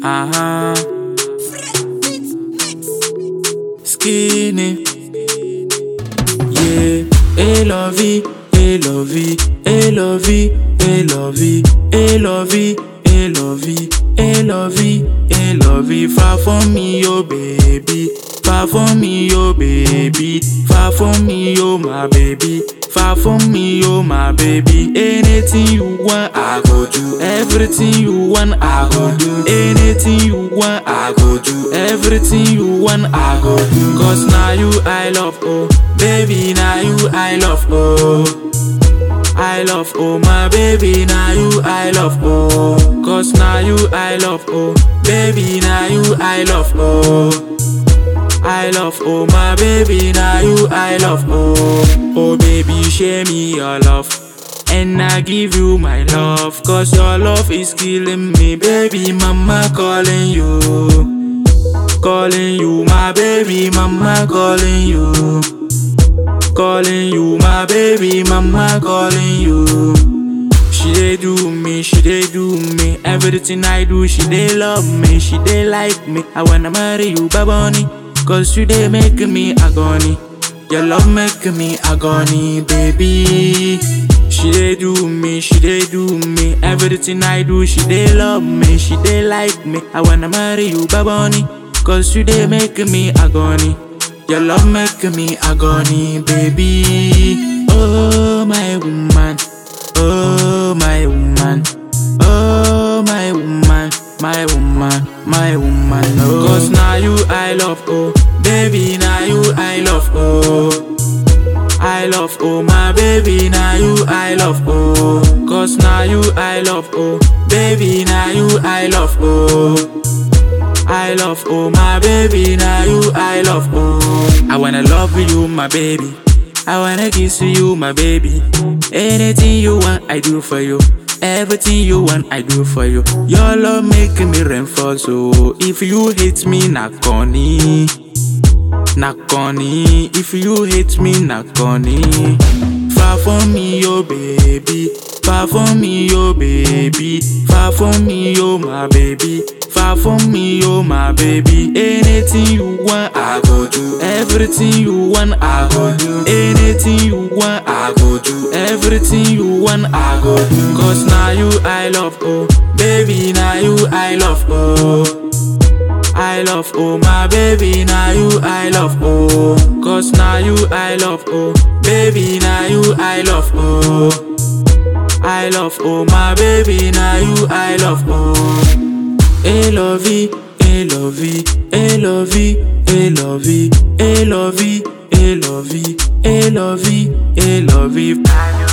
Uh huh. Skinny. Yeah. Hey, lovey. Hey, lovey. Hey, lovey. Hey, lovey. Hey, lovey. Hey, lovey. Hey, lovey. Hey, lovey. Far from me, oh baby. Far from me, oh baby. Far from me, oh my baby. Far from me, oh my baby. Anything you want, I go do. Everything you want, I go do. Anything you want, I go do. Everything you want, I go do. Cause now you I love, oh. Baby, now you I love, oh. I love, oh my baby, now you I love, oh. Cause now you I love, oh. Baby, now you I love, oh. I love, oh my baby, now you I love, oh. Oh baby, share me your love. And I give you my love, cause your love is killing me, baby. Mama calling you, calling you, my baby. Mama calling you, calling you, my baby. Mama calling you. She dey do me, she dey do me. Everything I do, she dey love me, she dey like me. I wanna marry you, Baboni. Cause you dey make me agony. Your love make me agony, baby. She dey do me, she dey do me. Everything I do, she dey love me, she dey like me. I wanna marry you, Baboni. Cause you dey make me agony. Your love make me agony, baby. Oh, my woman. Oh, my woman. Oh, my woman. My woman, my woman. Oh. Cause now you I love, oh. Baby, now you I love, oh. I love, oh my baby, now you I love, oh. Cause now you I love, oh. Baby, now you I love, oh. I love, oh my baby, now you I love, oh. I wanna love you, my baby. I wanna kiss you, my baby. Anything you want, I do for you. Everything you want, I do for you. Your love make me rainfall, so if you hate me, knock on it. Knock on it. If you hate me, knock on it. Far from me, oh baby. Far from me, oh baby. Far from me, oh my baby. Far from me, oh my baby. Anything you want, I go do. Everything you want, I go do. Anything you want, I go do. Everything you want, I go do. Cause now you I love, oh. Baby, now you I love, oh. I love, oh my baby, now you I love, oh. Cause now you I love, oh. Baby, now you I love, oh. I love, oh my baby, now you I love, oh. Hey lovey, hey lovey, hey lovey, hey lovey, hey lovey, hey lovey, hey lovey, hey lovey.